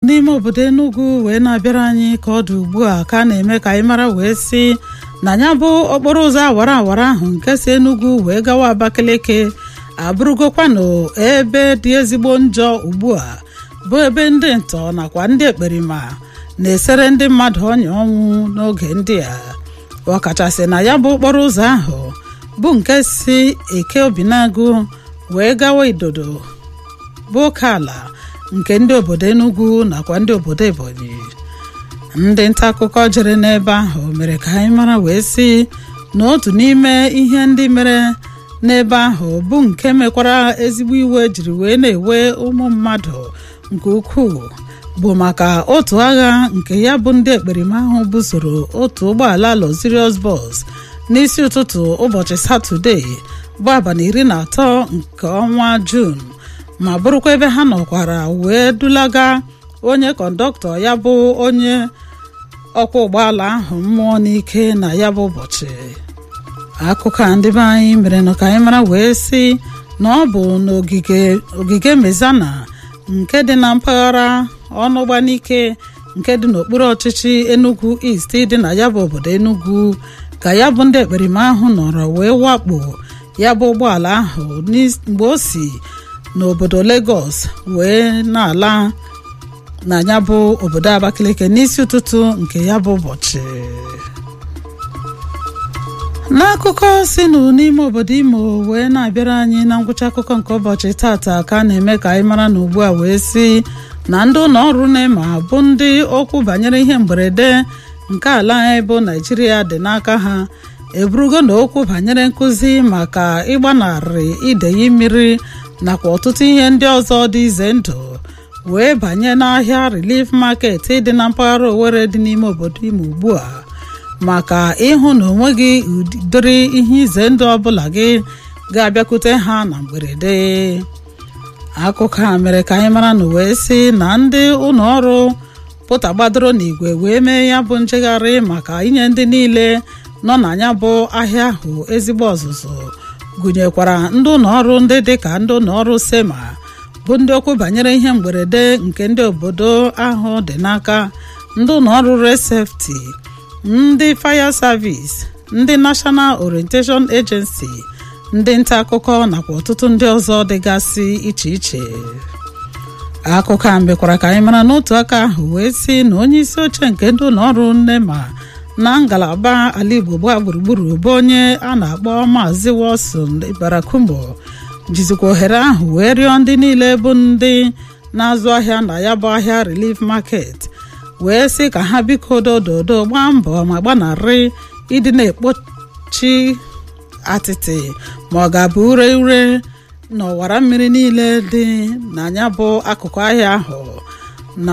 n'ime obodo Enugu wee na-abịara anyị ka ọ dị ugbu a ka a na-eme ka anyị mara wee sị na ya bụ okporo ụzọ awara awara ahụ nke si Enugu wee gawa Abakaliki abụrụgokwanụ ebe dị ezigbo njọ ugbu a bụ ebe ndị ntọ nakwa ndị ekperima na-esere ndị mmadụ ọnya ọnwụ n'oge ndị a ọkachasị na ya bụ okporo ụzọ ahụ bụ nke si eke obinagụ wee gawa idodo bụ oke ala nke ndị obodo Enugu nakwa ndị obodo Ebonyi ndị nta akụkọ jere n'ebe ahụ mere ka anyị mara wee sị na otu n'ime ihe ndị mere n'ebe ahụ bụ nke mekwara ezigbo iwe jiri wee na-ewe ụmụ mmadụ nke ukwuu bụ maka otu agha nke ya bụ ndị ekperima ahụ busoro otu ụgbọala Luxurious bus n'isi ụtụtụ ụbọchị Satọde bụ abalị iri na atọ nke ọnwa Juun ma bụrụkwa ebe ha nọkwara wee dulaga onye kọndọktọ ya bụ onye ọkwọ ụgbọala ahụ mmụọ n'ike na ya bụ ụbọchị akụkọ a ndị be anyị mere ka anyị mara wee sị na ọ bụ n'ogige ogige mezana nke dị na mpaghara ọnụgbanike nke dị n'okpuru ọchịchị Enugu East dị na ya bụ obodo Enugu ka ya bụ ndị ekperima ahụ nọrọ wee wakpo ya bụ ụgbọala ahụ mgbe o si n'obodo Lagos wee na-ala na ya bụ obodo Abakaliki n'isi ụtụtụ nke ya bụ ụbọchị n'akụkọ si n'ime obodo Imo wee na-abịara anyị na ngwụcha akụkọ nke ụbọchị tata ka a na-eme ka anyị mara na ugbu a wee sị na ndị ụlọ ọrụ NEMA bụ ndị okwu banyere ihe mberede nke ala anyị bụ Naijiria dị n'aka ha eburugo na okwu banyere nkụzi maka ịgbanarị ideyi mmiri nakwa ọtụtụ ihe ndị ọzọ dị ize ndụ wee banye n'ahịa Relief Market dị na mpaghara Owerri dị n'ime obodo Imo ugbu a maka ịhụ na onweghị ụdịrị ihe ize ndụ ọbụla gị ga-abịakwute ha na mberede akụkọ a mere ka anyị mara na wee sị na ndị ụlọ ọrụ pụta gbadoro n'igwe wee mee ya bụ njegharị maka inye ndị niile nọ na ya bụ ahịa ahụ ezigbo ọzụzụ gụnyekwara ndị ụlọ ọrụ ndị dịka ndị ụlọ ọrụ SEMA bụ ndị okwu banyere ihe mberede nke ndị obodo ahụ dị n'aka ndị ụlọ ọrụ Road Safety ndị Fire Service ndị National Orientation Agency ndị nta akụkọ nakwa ọtụtụ ndị ọzọ dịgasị iche iche akụkọ a mekwara ka anyị mara n'otu aka ahụ wee sị na onye isi oche nke ndị ụlọ ọrụ NEMA na ngalaba ala Igbo gbaa gburugburu bụ onye a na-akpọ Maazị Wilson Barakumbo jizikwa ohere ahụ wee rịọ ndị niile bụ ndị na-azụ ahịa na ya bụ ahịa Relief Market wee sị ka ha biko dododo gbaa mbọ ma gbanarị ịdị na-ekpochi atịtị ma ọ ga-abụ ure ure n'ọwara mmiri niile dị na ya bụ akụkụ ahịa ahụ